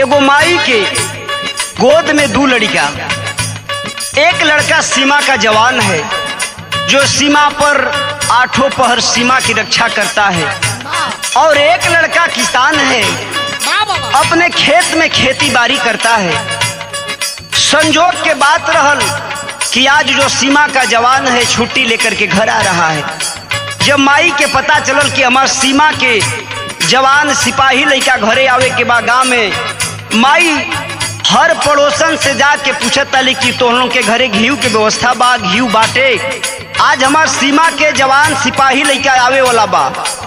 एगो माई के गोद में दू लड़का एक लड़का सीमा का जवान है जो सीमा पर आठों पहर सीमा की रक्षा करता है और एक लड़का किसान है अपने खेत में खेती बाड़ी करता है संजोग के बात रहल कि आज जो सीमा का जवान है छुट्टी लेकर के घर आ रहा है जब माई के पता चलल कि हमार सीमा के जवान सिपाही लड़का घरे आवे के बाद गाँव में माई हर पड़ोसन से जाके पूछत ताली कि तोहनों के घरे घीव के व्यवस्था बा घीव बाटे आज हमार सीमा के जवान सिपाही लड़का आवे वाला बा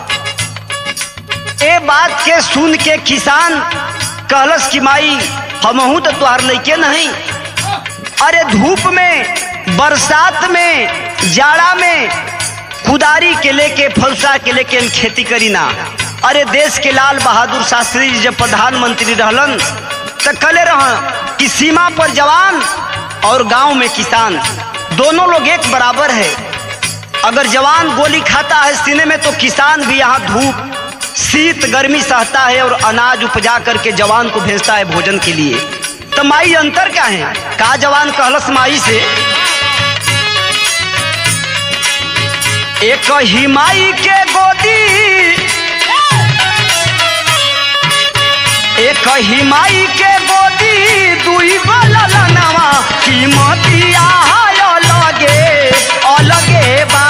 ए बात के सुन के किसान कहलस कि माई हमहू तो तुहार लैके नहीं अरे धूप में बरसात में जाड़ा में कुदारी के लेके फलसा के लेके हम खेती करी ना अरे देश के लाल बहादुर शास्त्री जी जब प्रधानमंत्री रहलन तो कले रह कि सीमा पर जवान और गांव में किसान दोनों लोग एक बराबर है अगर जवान गोली खाता है सीने में तो किसान भी यहाँ धूप शीत गर्मी सहता है और अनाज उपजा करके जवान को भेजता है भोजन के लिए तो माई अंतर क्या है का जवान कहलस माई से एक ही माई के गोदी एक ही माई के गोदी दुई गलनवा कीमतिया अलगे अलगे बा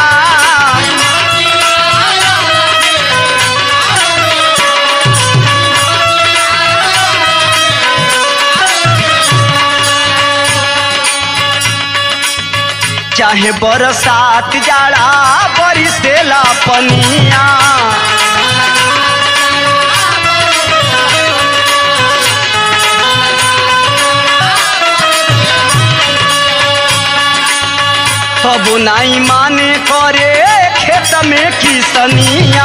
चाहे बरसात जाड़ा बरिसेला पनिया तब नाई माने करे खेत में किसनिया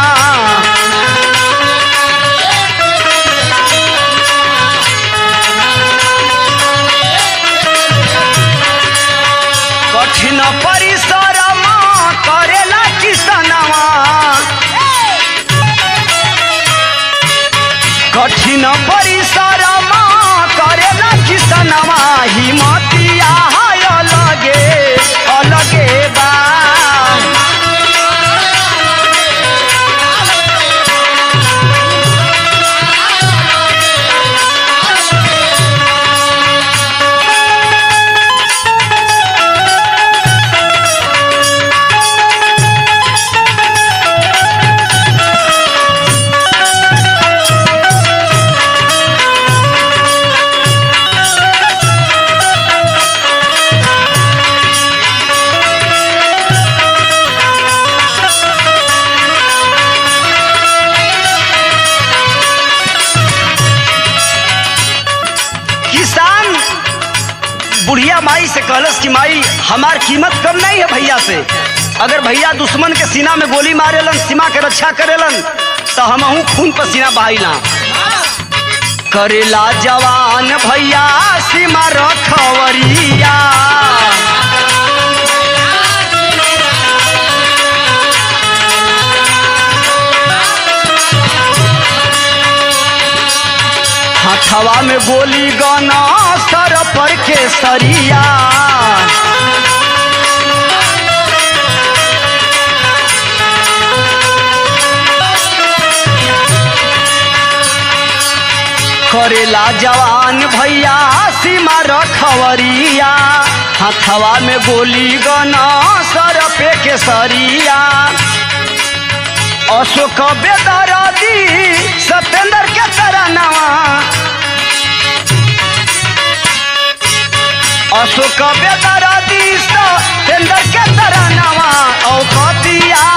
कठिन परिश्रम करेला किसनवा कठिन परिश्रम करेला किसनवा हिमतिया है अलगे अलगे बा किसान बुढ़िया माई से कहलस कि माई हमार कीमत कम नहीं है भैया से अगर भैया दुश्मन के सीना में गोली मारेलन सीमा के रक्षा करेलन तो हमहू खून पसीना बहाइला करेला जवान भैया सीमा रखवरिया हथवा में गोली गना सर पर के सरिया करेला जवान भैया सीमा रखवरिया हथवा में गोली गना सर पे के सरिया अशोक बेदरदी सत्येंद्र के तरनवा अशोक बेदरदी सत्येंद्र के तरनवा औखतिया